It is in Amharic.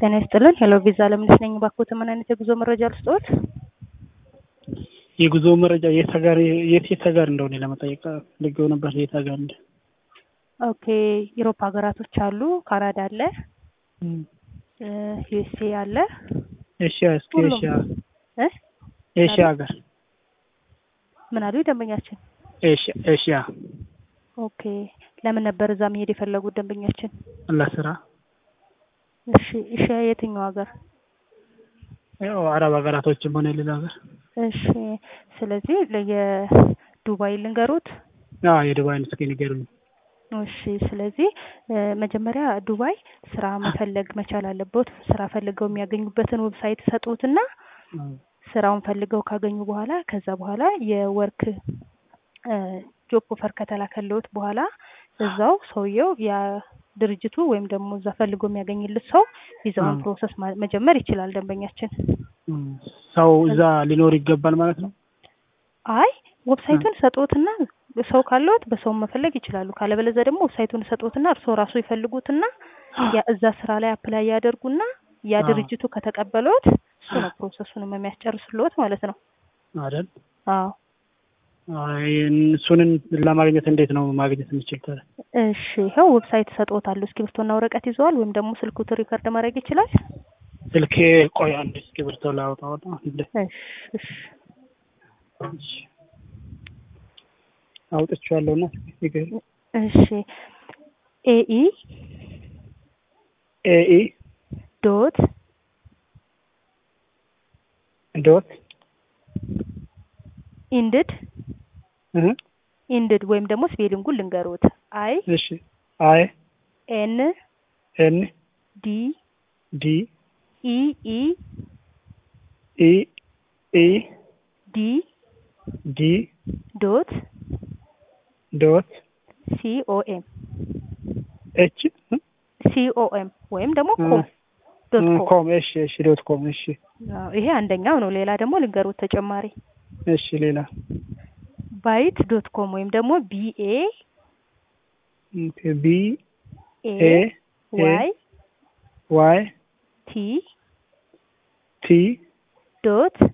ጤና ይስጥልን ሄሎ ቪዛ ለምነሽ ነኝ። እባክዎት ምን አይነት የጉዞ መረጃ ልስጥዎት? የጉዞ መረጃ የት ሀገር የት የት ሀገር እንደሆነ ለመጠየቅ ፈልጌው ነበር። የት ሀገር እንደ ኦኬ ዩሮፕ ሀገራቶች አሉ። ካናዳ አለ፣ ዩኤስኤ አለ። ኤሽያ እስኪ ሁሉም። ኤሽያ እ ኤሽያ ሀገር ምን አሉ ደንበኛችን? ኤሽያ ኤሽያ ኦኬ ለምን ነበር እዛ መሄድ የፈለጉት ደንበኛችን? ለስራ እሺ እሺ የትኛው ሀገር? ያው አረብ ሀገራቶችም ሆነ ሌላ ሀገር እሺ ስለዚህ ለየዱባይ ልንገሩት። አዎ የዱባይን እስኪ ንገሩኝ። እሺ ስለዚህ እ መጀመሪያ ዱባይ ስራ መፈለግ መቻል አለበት። ስራ ፈልገው የሚያገኙበትን ዌብሳይት ሰጡትና ስራውን ፈልገው ካገኙ በኋላ ከዛ በኋላ የወርክ ጆብ ኦፈር ከተላከልዎት በኋላ እዛው ሰውየው ያ ድርጅቱ ወይም ደግሞ እዛ ፈልጎ የሚያገኝልት ሰው ቪዛውን አ። ፕሮሰስ ማ- መጀመር ይችላል ደንበኛችን። ሰው እዛ ሊኖር ይገባል ማለት ነው። አይ ዌብሳይቱን ሰጡትና ሰው ካለዎት በሰው መፈለግ ይችላሉ። ካለበለዚያ ደግሞ ዌብሳይቱን ሰጡትና እርስዎ ራሱ ይፈልጉትና ያ እዛ ስራ ላይ አፕላይ ያደርጉና ያ አ። ድርጅቱ ከተቀበለዎት እሱ ነው ፕሮሰሱንም የሚያስጨርስልዎት ማለት ነው። አይደል? አዎ አይ እሱንን ለማግኘት እንዴት ነው ማግኘት የምችል ታዲያ? እሺ ይኸው ዌብሳይት ሰጥዎታለሁ። እስክሪብቶና ወረቀት ይዘዋል ወይም ደግሞ ስልክዎት ሪከርድ ማድረግ ይችላል? ስልኬ ቆይ አንድ እስክሪብቶ ላውጣውና እንደ እሺ እሺ እሺ አውጥቼዋለሁና ንገሪኝ። እሺ ኤኢ ኤኢ ዶት ዶት ኢንድድ እህ ኢንድድ ወይም ደግሞ ስፔሊንጉን ልንገሩት አይ እሺ አይ ኤን ኤን ዲ ዲ ኢ ኢ ኢ ኢ ዲ ዲ ዶት ዶት ሲ ኦ ኤም ኤች ሲ ኦ ኤም ወይም ደግሞ ኮም ዶት ኮም ኮም እሺ እሺ ዶት ኮም እሺ አዎ፣ ይሄ አንደኛው ነው። ሌላ ደግሞ ልንገሩት ተጨማሪ እሺ ሌላ ባይት ዶት ኮም ወይም ደግሞ ቢኤ ኦኬ ቢ ኤ ኤ ዋይ ዋይ ቲ ቲ ዶት